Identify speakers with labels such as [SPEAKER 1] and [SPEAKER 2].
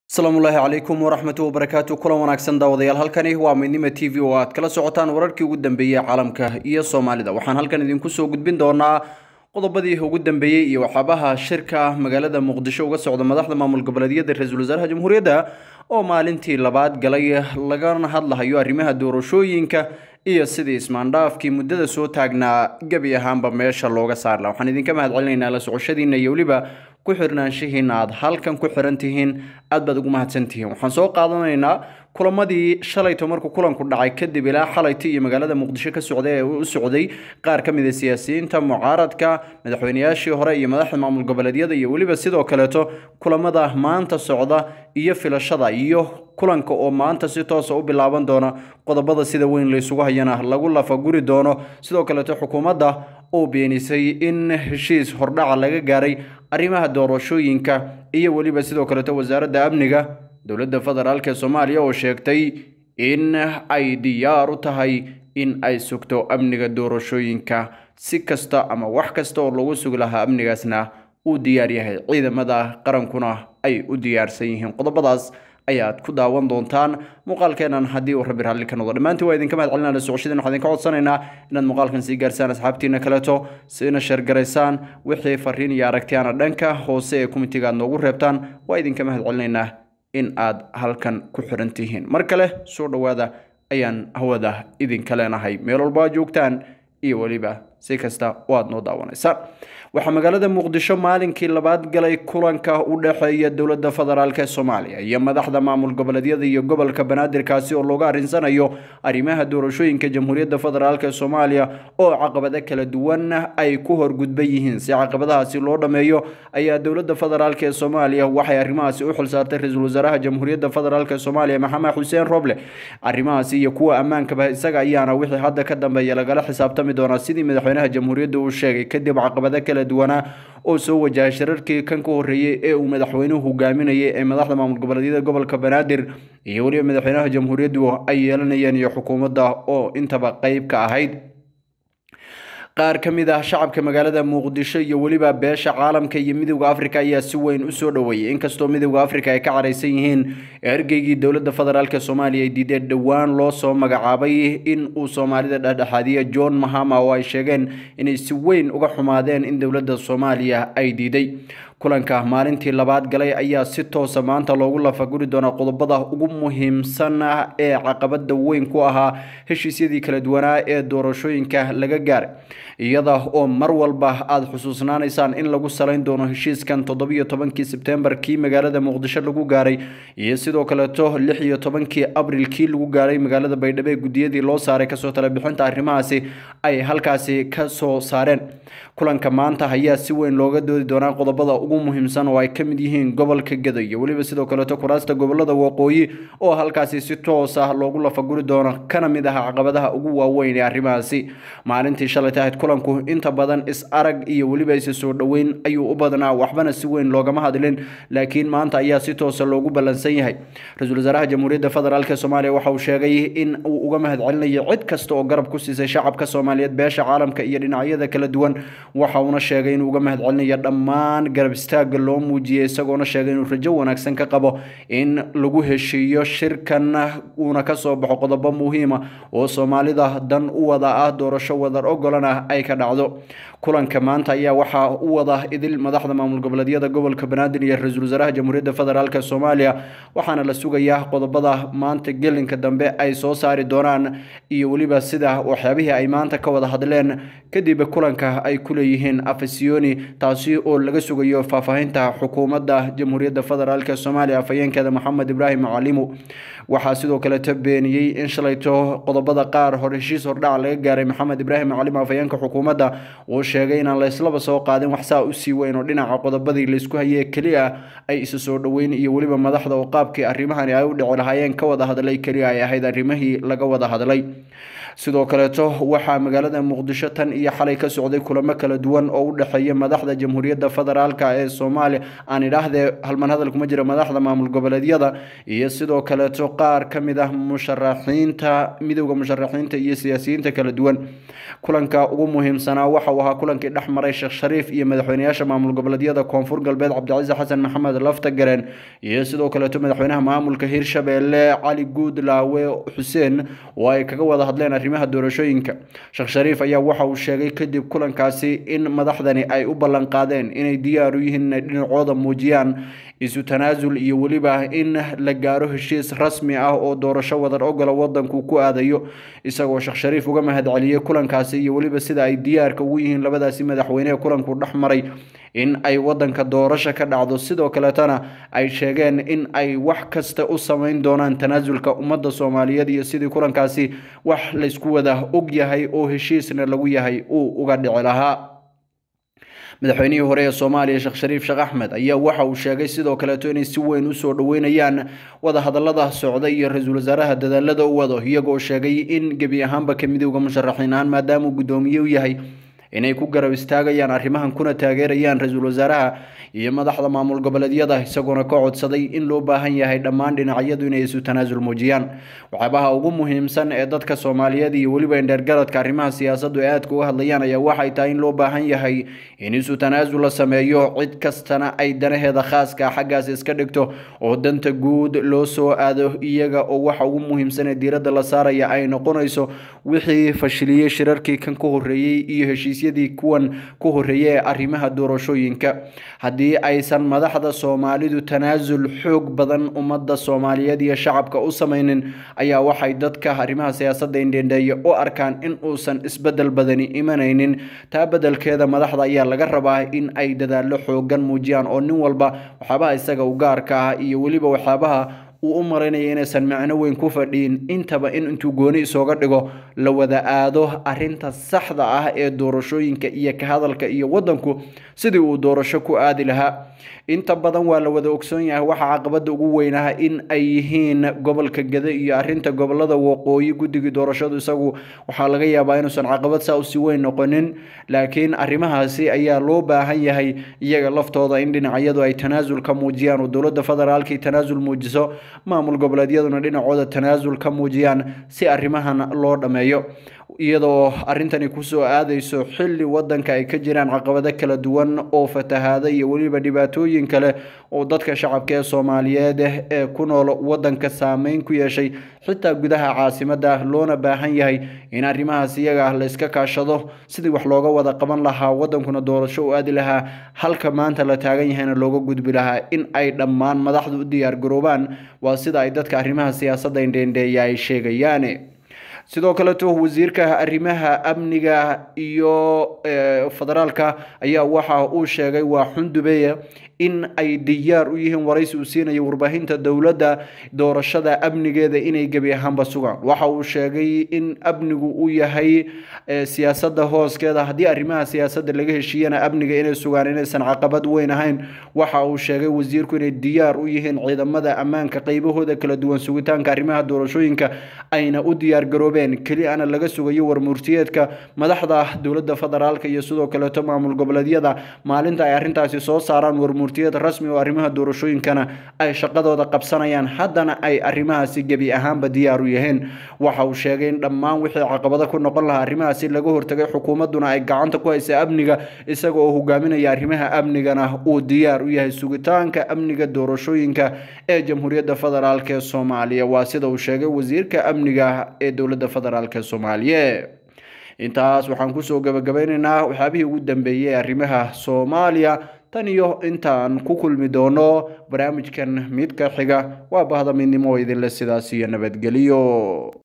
[SPEAKER 1] asalaamullaahi calaykum waraxmatu wabarakaatu kulan wanaagsan daawadayaal halkani waa midnima t v oo aad kala socotaan wararkii ugu dambeeyey caalamka iyo soomaalida waxaan halkan idinku soo gudbin doonaa qodobadii ugu dambeeyey iyo waxyaabaha shirka magaalada muqdisho uga socda madaxda maamul goboleedyada ra-iisul wasaaraha jamhuuriyadda oo maalintii labaad galay lagana hadlahayo arrimaha doorashooyinka iyo sidii ismaandhaafkii muddada soo taagnaa gebi ahaanba meesha looga saarla waxaan idinka mahad celinaynaa la socoshadiina iyo weliba ku xirnaanshihiina aad halkan ku xiran tihiin aad baad ugu mahadsan tihiin waxaan soo qaadanaynaa kulamadii shalayto markuu kulanku dhacay kadib ilaa xalayta iyo magaalada muqdisho ka socday ee u socday qaar ka mid a siyaasiyiinta mucaaradka madaxweynayaashii hore iyo madaxda maamul goboleedyada iyo weliba sidoo kaleeto kulamada maanta socda iyo filashada iyo kulanka oo maanta si toosa u bilaaban doona qodobada sida weyn laysugu hayana lagu lafaguri doono sidoo kaleeto xukuumadda oo beenisay in heshiis hordhaca laga gaaray arrimaha doorashooyinka iyo weliba sidoo kaleeto wasaaradda amniga dowladda federaalk ee soomaaliya oo sheegtay in ay diyaar u tahay in ay sugto amniga doorashooyinka si kasta ama wax kasta oo lagu sugi lahaa amnigaasna uu diyaar yahay ciidamada qarankuna ay u diyaarsan yihiin qodobadaas ayaad ku daawan doontaan muuqaalkeenan haddii uu rabbi raalli ka noqdo dhammaantiin waa idinka mahad celinaa la socoshadeen waxaan idinka codsanaynaa inaad muuqaalkan sii gaarsaan asxaabtiina kaleeto siina sheergaraysaan wixii fariin iyo aragtiyaana dhanka hoose ee komitiga aad noogu reebtaan waa idinka mahad celinaynaa in aad halkan ku xiran tihiin mar kale soo dhowaada ayaan hawada idinka leenahay meel walba aad joogtaan iyo weliba si kasta oo aad noo daawanaysaan waxaa magaalada muqdisho maalinkii labaad galay kulanka u dhexeeya dowladda federaalk ee soomaaliya iyo madaxda maamul goboleedyada iyo gobolka banaadirkaasi oo looga arrinsanayo arrimaha doorashooyinka jamhuuriyadda federaalk ee soomaaliya oo caqabado kala duwan ay ku horgudban yihiin si caqabadahaasi loo dhammeeyo ayaa dowladda federaalk ee soomaaliya waxay arrimahaasi u xilsaartay ra-iisul wasaaraha jamhuuriyadda federaalk ee soomaaliya maxamed xuseen roble arrimahaasi iyo kuwa ammaankaba isaga ayaana wixii hadda ka dambeeya lagala xisaabtami doonaa sidii madaxweynaha jamhuuriyadda uu sheegay kadib caqabado kala duwanaa oo soo wajahay shirarkii kan ka horreeyey ee uu madaxweynuhu hogaaminayay ee madaxda maamul goboleedyada gobolka banaadir iyo weliba madaxweynaha jamhuuriyaddu ay yeelanayeen iyo xukuumadda oo intaba qeyb ka ahayd qaar ka mid ah shacabka magaalada muqdisho iyo weliba beesha caalamka iyo midowda africa ayaa si weyn u soo dhoweeyay inkastoo midowda africa ay ka caraysan yihiin ergeygii dowladda federaalk soomaaliya ay diideen dhowaan loo soo magacaabay in uu soomaalida dhexdhexaadiya john mahama oo ay sheegeen inay si weyn uga xumaadeen in dowladda soomaaliya ay diiday kulanka maalintii labaad galay ayaa si toosa maanta loogu lafaguri doonaa qodobada ugu muhiimsan ee caqabada weyn ku ahaa heshiisyadii kala duwanaa ee doorashooyinka laga gaaray iyada oo mar walba aada xusuusnaanaysaan in lagu salayn doono heshiiskan toddobiyo tobankii sebtembar kii magaalada muqdisho lagu gaaray iyo sidoo kaleeto lix iyo tobankii abril kii lagu gaaray magaalada baydhabo ee gudiyadii loo saaray kasoo talebixinta arrimahaasi ay halkaasi ka soo saareen kulanka maanta ayaa si weyn looga doodi doonaa qodobada ugu muhiimsan oo ay ka mid yihiin gobolka gado iyo weliba sidoo kaleeto kuraasta gobolada waqooyi oo halkaasi si toos ah loogu lafaguri doono kana mid ah caqabadaha ugu waaweyn ee arrimahaasi maalintii shalay tahayd kulanku inta badan is arag iyo weliba isa soo dhoweyn ayuu u badnaa waxbana si weyn loogama hadlin laakiin maanta ayaa si toosa loogu ballansan yahay ra-iisul wasaaraha jamhuuriyadda federaalk soomaaliya waxa uu sheegay in uu uga mahad celinayo cid kasta oo garab ku siisay shacabka soomaaliyeed beesha caalamka iyo dhinacyada kala duwan waxa uuna sheegay inuu uga mahad celinayo dhammaan garab istaaga loo muujiyey isagoona sheegay inuu rajo wanaagsan ka qabo in lagu heshiiyo shirkan uuna kasoo baxo qodobo muhiima oo soomaalida dan u wada ah doorasho wadar ogolana ay ka dhacdo kulanka maanta ayaa waxaa u wada idil madaxda maamul goboleedyada gobolka banaadir iyo ra-iisul wasaaraha jamhuuriyadda federaalk soomaaliya waxaana la sugayaa qodobada maanta gelinka dambe ay soo saari doonaan iyo weliba sida waxyaabihii ay maanta ka wada hadleen kadib kulanka ay ku leeyihiin afasiyoni taasi oo laga sugayo faahfaahinta xukuumadda jamhuuriyadda federaalk soomaaliya afhayeenkeeda maxamed ibraahim macalimu waxaa sidoo kaleeto beeniyey in shalayto qodobada qaar hore heshiis hordhaca laga gaaray maxamed ibraahim macalim afhayeenka xukuumadda uu sheegay inaan layslaba soo qaadin waxsaa usii weyn oo dhinaca qodobadii laysku hayee keliya ay isu soo dhoweyn iyo weliba madaxda oo qaabkii arrimahani ay u dhici lahaayeen ka wada hadlay keliya ay ahayd arrimihii laga wada hadlay sidoo kaleeto waxaa magaalada muqdisho tan iyo xalay ka socday kulamo kala duwan oo u dhexeeya madaxda jamhuuriyadda federaalk ee soomaaliya aan idhaahdee halman hadal kuma jira madaxda maamul goboleedyada iyo sidoo kaleeto qaar ka mid ah musharaxiinta midowda musharaxiinta iyo siyaasiyiinta kala duwan kulanka ugu muhiimsanaa waxa uu ahaa kulankii dhex maray sheekh shariif iyo madaxweyneyaasha maamul goboleedyada koonfur galbeed cabdicasiis xasan maxamed laftagareen iyo sidoo kaleeto madaxweynaha maamulka hirshabeelle cali guudlaawe xuseen oo ay kaga wada hadleen arrimaha doorashooyinka sheekh shariif ayaa waxa uu sheegay kadib kulankaasi in madaxdani ay u ballan qaadeen inay diyaar u yihiin inay dhinacooda muujiyaan isu tanaasul iyo weliba in la gaaro heshiis rasmi ah oo doorasho wadar ogola wadanku ku aadayo isagoo sheekh shariif uga mahadceliyey kulankaasi iyo weliba sida ay diyaarka ugu yihiin labadaasi madaxweyne ee kulanku dhex maray in ay wadanka doorasho ka dhacdo sidoo kaleetana ay sheegeen in ay wax kasta u samayn doonaan tanaasulka ummadda soomaaliyeed iyo sidii kulankaasi wax laysku wada og yahay oo heshiisna lagu yahay uu uga dhici lahaa madaxweynihii hore ee soomaaliya sheekh shariif sheekh axmed ayaa waxa uu sheegay sidoo kaleeto inay si weyn usoo dhoweynayaan wadahadalada socda iyo ra-iisul wasaaraha dadaalada u wado iyagoo sheegay in gebi ahaanba ka midowda musharaxiin ahaan maadaamauu guddoomiye u yahay inay ku garab istaagayaan arrimahan kuna taageerayaan ra-iisul wasaaraha iyo madaxda maamul goboleedyada isagoona ka codsaday in loo baahan yahay dhammaan dhinacyadu inay isu tanaasul muujiyaan waxyaabaha ugu muhiimsan ee dadka soomaaliyeed iyo weliba indheergaradka arrimaha siyaasaddu ee aadka uga hadlayaan ayaa waxay tahay in loo baahan yahay in isu tanaasul la sameeyo cid kastana ay danaheeda khaaska xaggaas iska dhigto oo danta guud loo soo aado iyaga oo waxa ugu muhiimsan ee diiradda la saaraya ay noqonayso wixii fashiliyey shirarkii kan ka horreeyey iyo heshiisyadii kuwan ka horreeyey ee arrimaha doorashooyinka haddii aysan madaxda soomaalidu tanaasul xoog badan ummadda soomaaliyeed iyo shacabka u samaynin ayaa waxay dadka arrimaha siyaasadda indhendheeye u arkaan in uusan isbedel badani imanaynin taa bedelkeeda madaxda ayaa laga rabaa in ay dadaallo xoogan muujiyaan oo nin walba waxyaabaha isaga u gaarka ah iyo weliba waxyaabaha uu u maraynaya inaysan macno weyn ku fadhiin intaba in intuu gooni isooga dhigo la wada aado arinta saxda ah ee doorashooyinka iyo ka hadalka iyo wadanku sidii uu doorasho ku aadi lahaa inta badan waa la wada ogsoon yahay waxaa caqabada ugu weynaha in ay yihiin gobolka gede iyo arinta gobolada waqooyi guddigii doorashadu isagu waxaa laga yaabaa inuusan caqabad saa usi weyn noqonin laakiin arrimahaasi ayaa loo baahan yahay iyaga laftooda in dhinacyadu ay tanaasul ka muujiyaan oo dowladda federaalkii tanaasul muujiso maamul goboleedyaduna dhinacooda tanaasul ka muujiyaan si arrimahan loo dhammeeyo iyadoo arrintani kusoo aadayso xilli wadanka ay ka jiraan caqabado kala duwan oo fatahaada iyo weliba dhibaatooyin kale oo dadka shacabka ee soomaaliyeed ee ku nool wadanka saameyn ku yeeshay xitaa gudaha caasimadda loona baahan yahay in arrimahaas iyaga ah layska kaashado sidii wax looga wada qaban lahaa wadankuna doorasho u aadi lahaa halka maanta la taagan yahayna looga gudbi lahaa in ay dhammaan madaxdu u diyaargaroobaan waa sida ay dadka arrimaha siyaasadda indheendheeya ay sheegayaan sidoo kaleto wasiirka arrimaha amniga iyo federaalka ayaa waxa uu sheegay waa xundubeye in ay diyaar u yihiin waraysi uu siinayo warbaahinta dowladda doorashada amnigeeda inay gebi ahaanba sugaan waxa uu sheegay in amnigu uu yahay siyaasadda hooskeeda haddii arrimaha siyaasadda laga heshiiyana amniga inay sugaan inaysan caqabad weyn ahayn waxa uu sheegay wasiirku inay diyaar u yihiin ciidamada ammaanka qaybahooda kala duwan sugitaanka arrimaha doorashooyinka ayna u diyaargaroobeen keli ana laga sugayo warmurtiyeedka madaxda dowladda federaalka iyo sidoo kaleeto maamul goboleedyada maalinta ay arrintaasi soo saaraan warmurtiyad rasmi oo arrimaha doorashooyinkana ay shaqadooda qabsanayaan haddana ay arrimahaasi gebi ahaanba diyaar u yihiin waxa uu sheegay in dhammaan wixii caqabado ku noqon lahaa arrimahaasi laga hortagay xukuumadduna ay gacanta ku haysa amniga isaga oo hogaaminaya arrimaha amnigana uu diyaar u yahay sugitaanka amniga doorashooyinka ee jamhuuriyadda federaalk ee soomaaliya waa sida uu sheegay wasiirka amniga ee dowladda federaalk ee soomaaliya intaas waxaan kusoo gabagabeynaynaa waxyaabihii ugu dambeeyey ee arrimaha soomaaliya tan iyo intaan ku kulmi doono barnaamijkan midka xiga waa bahda midnimo idinle sidaas iyo nabadgeliyo